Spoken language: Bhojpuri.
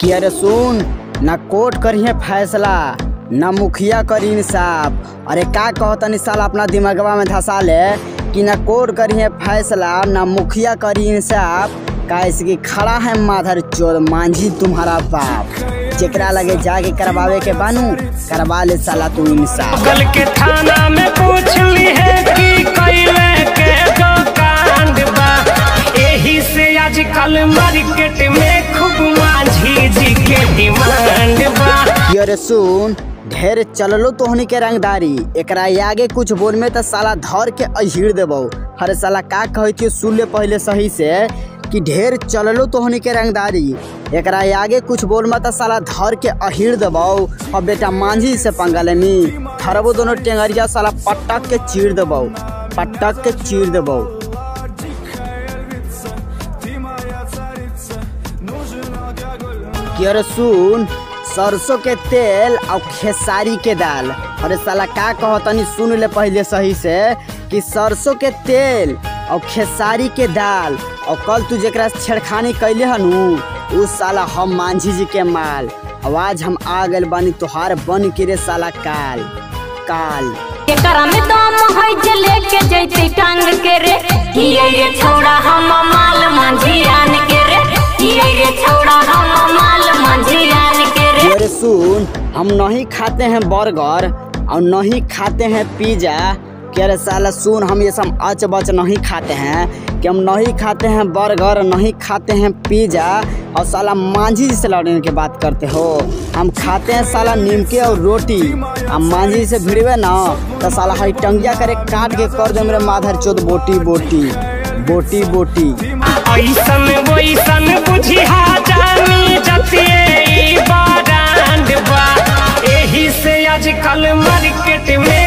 कि अरे सुन ना कोर्ट करिए फैसला ना मुखिया करी इंसाफ अरे का कहतनी साल अपना दिमागवा में धसा ले कि ना कोर्ट करिए फैसला ना मुखिया करी इंसाफ कैसे कि खड़ा है माधर चोर मांझी तुम्हारा बाप जेकरा लगे जाके करवावे के बानू करवा ले साला तू इंसाफ कल के थाना में पूछ ली है कि कैले के जो कांड बा एही से आजकल मार्केट में खूब माझी जी के डिमांड बा कि अरे सुन ढेर चललो तोहनी के रंगदारी एकरा आगे कुछ बोल में तो साला धर के अहिड़ देबो अरे साला का कहै थी सुन ले पहले सही से कि ढेर चललो तोहनी के रंगदारी एकरा आगे कुछ बोल में तो साला धर के अहिड़ देबो और बेटा मांझी से पंगा लेनी थरबो दोनों टेंगरिया साला पटक के चीर देबो पटक के चीर देबो कि अरे सुन सरसों के तेल और खेसारी के दाल अरे साला का कहतनी सुन ले पहले सही से कि सरसों के तेल और खेसारी के दाल और कल तू जेकरा से छेड़खानी कैले हनु उ साला हम मांझी जी के माल आवाज हम आ गए बानी तोहार बन के रे साला काल काल एकरा में दम है जे लेके जैते टांग के रे किए रे छौड़ा हम माल मंझियान के रे किए रे छौड़ा हम माल मंझियान के रे कि अरे सुन हम नहीं खाते हैं बर्गर और नहीं खाते हैं पिज्जा कि अरे साला सुन हम ये सब अच बच नहीं खाते हैं कि हम नहीं खाते हैं बर्गर नहीं खाते हैं पिज्जा और साला मांझी से लड़ने की बात करते हो हम खाते हैं साला नीमके और रोटी हम मांझी से भिड़वे ना तो साला हरी टंगिया करे काट के कर दे मेरे माधर चोद बोटी बोटी बोटी बोटी ऐसन वैसन बुझिया जानी जतिए ई बारांड बा एही से आजकल मार्केट में